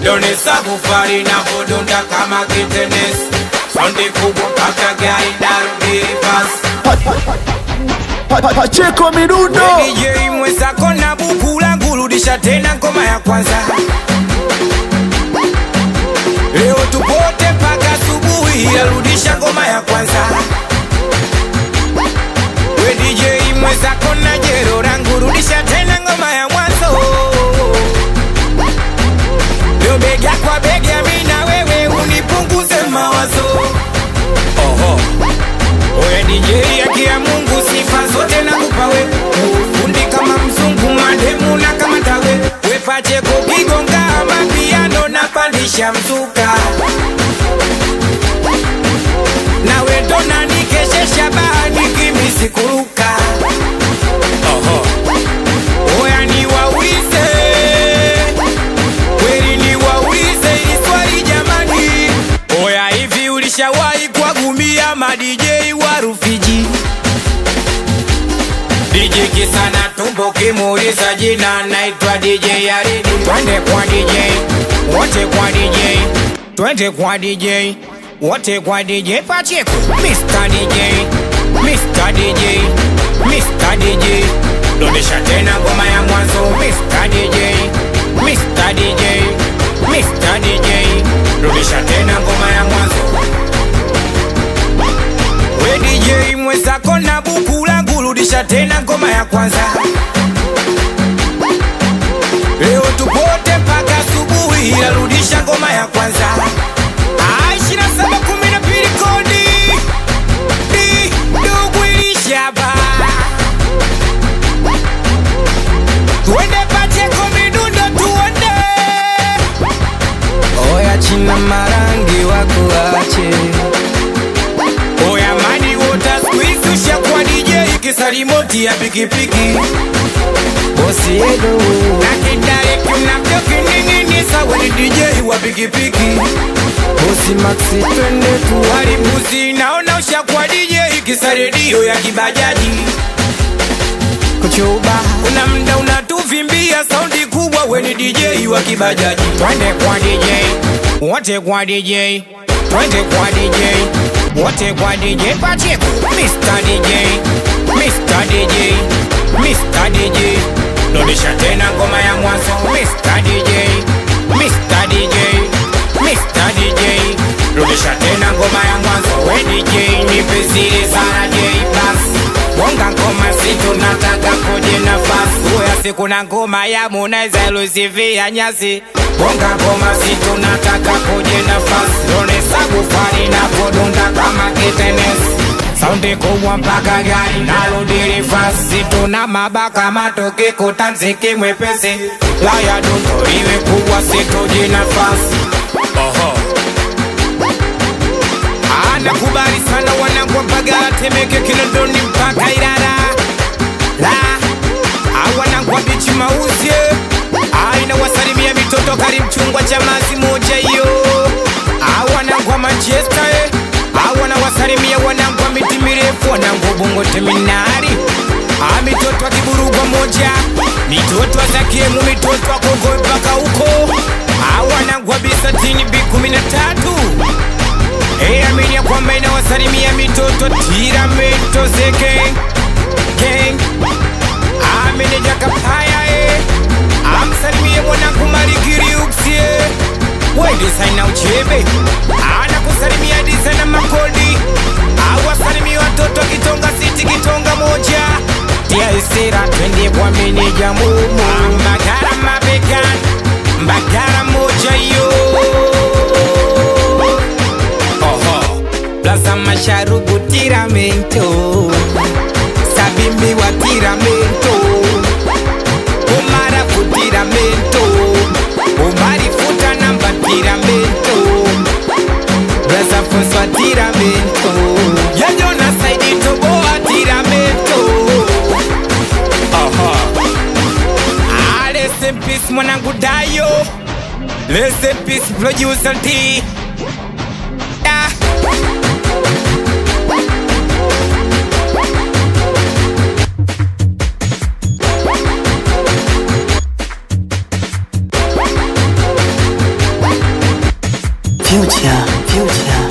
donesa kufari na kudunda kama kitenesi saundi kubwa mpaka gari narudi reverse Pa- pa- Pacheko midundo DJ mwenzako na buku langu rudisha tena ngoma ya kwanza leo tupote mpaka asubuhi arudisha ngoma ya kwanza we DJ mwenzako na jero langu rudisha tena ngoma ya mwanzo leo bega kwa bega mi na wewe unipunguze mawazo Oho. Oya DJ haki ya Mungu sifa zote nakupa we Ufundi kama mzungu mademu na kama tawe We Pacheko kigonga mapiano na pandisha mzuka Na we ndo nanikeshesha bahani kimisi kuruka Oho. Oya niwaulize kweli niwaulize hili swali jamani Oya hivi ulishawahi kuwagumia ma DJ wa Rufiji DJ kisana tumbo kimuuliza jina naitwa DJ Yaridi Twende kwa DJ wote kwa DJ Twende kwa DJ wote kwa DJ Pacheko Mr. DJ Mr. DJ Mr. DJ Rudisha tena ngoma ya mwanzo Mr. DJ Mr. DJ Mr. DJ Rudisha tena ngoma ya mwanzo We DJ mwenzako na buku langu rudisha tena ngoma ya kwanza Leo tupote mpaka asubuhi narudisha ngoma ya kwanza Ah, 2712 kodi Di, ndugu ilishaba Tuende Pacheko midundo tuone Oya china marangi wakuache Oya mani wota squeeze ushakuwa DJ kisarimoti ya pikipiki Bosi Edo Na kidare kinavyo kining'inisa weni DJ wa pikipiki Bosi Maxi twende tu Walimbuzi naona ushakuwa DJ kisa redio ya kibajaji kuchuba kuna mda unatuvimbia saundi kubwa weni DJ wa kibajaji twende kwa DJ wote kwa DJ twende kwa DJ wote kwa DJ Pacheko Mr. DJ Mr. DJ Mr. DJ rudisha tena ngoma ya mwanzo Mr. DJ Mr. DJ Mr. DJ rudisha tena ngoma ya mwanzo we DJ nipe zile sana J basi Bonga ngoma si tunataka kuje nafasi Uya siku na ngoma ya Harmonize ilusivia nyasi Bonga ngoma si tunataka kuje nafasi Lone sabu fani na podunda kama kitenesi Saundi kubwa mpaka gari narudi rifasi Tuna mabaka matoke kutanziki mwepesi Laya dundo iwe kubwa situji nafasi Oho Anakubali sana wanangu Mbagala, Temeke, Kinondoni mpaka Ilala la awanangu wa bichi mauzi aina wasalimia mitoto kari mchungwa cha mazi moja hiyo awanangu wa Manchester eh. awana wasalimia wanangu wa miti mirefu wanangu wa Bongo Terminali Ah, mitoto wa kiburugwa moja mitoto wa zakiemu mitoto wa Kongo mpaka huko awanangu wa bisatini bi kumi na tatu Hey, amini ya kwamba inawasalimia mitoto tiramento zeke gang ameneja kapaya e amsalimie mwanangu marigiriuksie wedesaina uchebe anakusalimia disa na makodi awasalimia watoto kitonga siti kitonga moja tiaisira twende kwa meneja mumu mbagara mabekan mbagara moja yo Oho. Plaza Masharubu Tiramento Sabimbi wa Tiramento Umarafu Tiramento Umari futa namba Tiramento Plaza Fonso wa Tiramento Yajona Saidi Toboa Tiramento Oho. Ah, rest in peace mwanangu Dayo Rest in peace producer T Ah. future, future.